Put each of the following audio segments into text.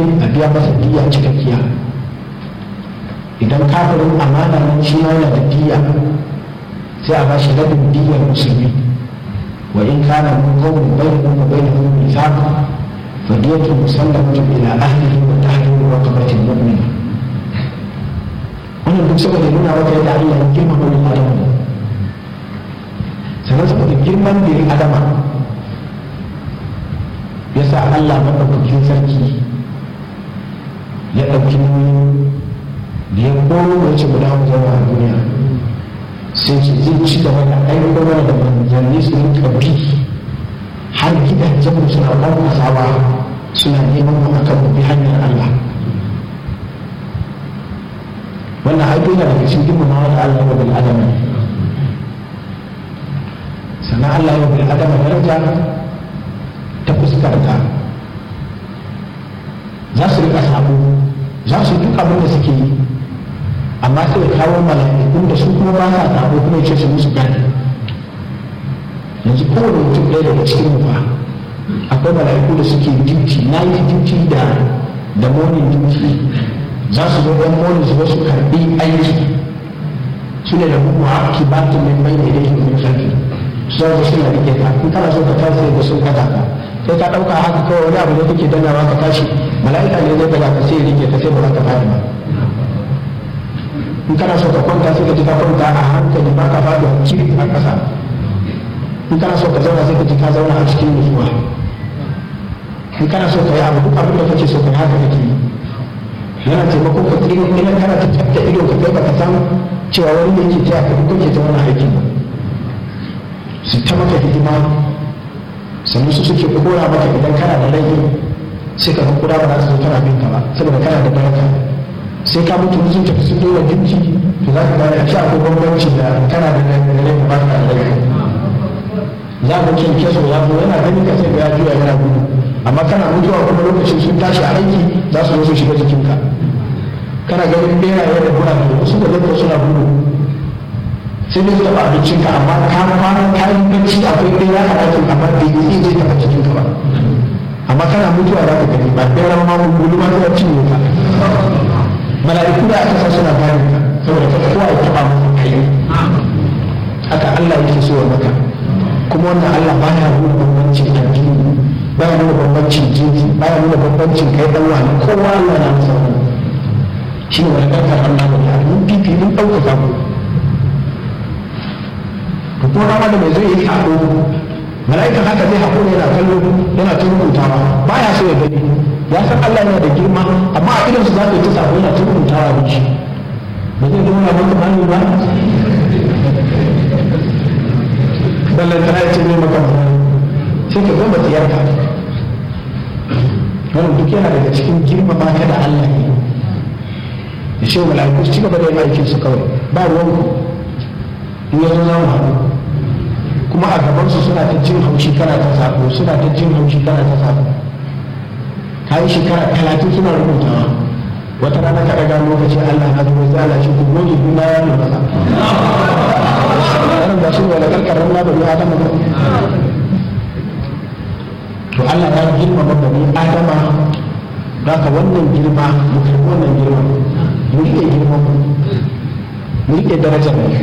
a biya masa diya cikakkiya idan kafirin amana nan shi ma yana da diya sai a bashi rabin diyar musulmi wa in kana min qawmin bainahum wa bainahum mithaq fa diyatu musallamatun ila ahlihi wa tahriru raqabatin mu'mina wannan duk saboda nuna maka yadda Allah ya girmama wani adam sannan saboda girman birin adama ya sa Allah maɗaukakin sarki ya ɗauki da ya koro da ce guda mu zama a duniya sai ce zai ci gaba da aiko mana da manzanni su yi ƙarfi har gidajen mu suna ɗan kasawa suna neman mu akan mu bi hanyar Allah wannan aiko yana daga cikin girmamawa da Allah ya bil adama sannan Allah ya bil adama daraja ta fuskar ta za su rika sabo za su duk abin da suke yi amma sai kawo mala'ikun da su kuma ba sa sabo kuma ya ce su musu gani yanzu kowane mutum ɗaya daga cikin mu fa akwai mala'iku da suke duty night duty da da morning duty za su zo ɗan morning su su karɓi aiki su ne da hukumu haki ba ta mai mai da yake kuma sarki su zo suna rike ka in kana so ka tashi da sun kaza ka sai ka ɗauka haka kawai wani abu ne kake dannawa ka tashi mala'ika ne zai daga ka sai rike ka sai ba za ka faɗi ba in kana so ka kwanta sai ka ji ka kwanta a hankali ba ka faɗi a kiri a ƙasa in kana so ka zauna sai ka ji ka zauna a cikin nutsuwa in kana so ka yi abu duk abin da kake so ka yi haka kake yi yana taimakon ka tsiri idan kana ta tabbata ido ka kai baka san cewa wani ne yake taya ka duk kake ta wani aikin ba su ta maka hidima sannan su suke kora maka idan kana da rai sai ka kura ba za su zo tana bin ka ba saboda kana da baraka sai ka mutu sun tafi sun dora dinki to za ka gane a shi akwai bambanci da kana da rai ba ka da rai za ka kin keso ya zo yana ganin ka sai ga ya juya yana gudu amma kana mutuwa kuma lokacin sun tashi a aiki za su zo su shiga jikinka kana ganin beraye da bura da wasu da zai suna gudu sai dai su taɓa abincinka amma ka kwana kayan bacci akwai bera a ɗakin amma bai yi zai taɓa jikinka ba amma kana mutuwa za ka gani ba bera ma mun gudu ma zai cinye ka mala'iku da aka sa suna bayan ka saboda ka kowa ya taɓa maka kai haka Allah yake so wa maka kuma wannan Allah baya nuna bambancin addini baya nuna bambancin jinsi baya nuna bambancin kai dan wani kowa Allah na masa wani shi ne wani ɗaukar Allah da ya mun fifi mun ɗaukaka ku to ko rama da mai zai yi haƙo mala'ikan haka zai haƙo ne yana kallo yana ta rubutawa baya so ya gani ya san Allah yana da girma amma a idan su za ka yi ta sako yana ta rubutawa da shi ba zai zama na maka mani ba ballantana ya ce mai maka sai ka gama tsiyarka wannan duk yana daga cikin girmama ka da Allah ne da shi mala'iku su ci gaba da yin aikin su kawai ba ruwan ku in ya zo zama haɗu kuma a gaban su suna ta jin haushi kana ta sako suna ta jin haushi kana ta sako ka yi shekara talatin suna rubutawa wata rana ka ɗaga lokaci Allah na zuwa zala shi ku goge duna ya nuna wannan ba shi ne wala karkarar na bari adama ba to Allah ya girmama bani adama za ka wannan girma mu karɓi wannan girma mu riƙe girma mu riƙe darajar mu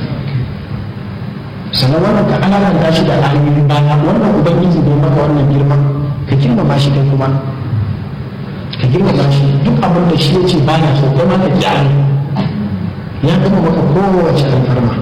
sannan wannan ka alalanta shi da ayoyin baya wannan ubangiji bai maka wannan girma ka girmama shi kai kuma ka girmama shi duk abin da shi ya ce baya so kai ma ka ji ya gama maka kowace alfarma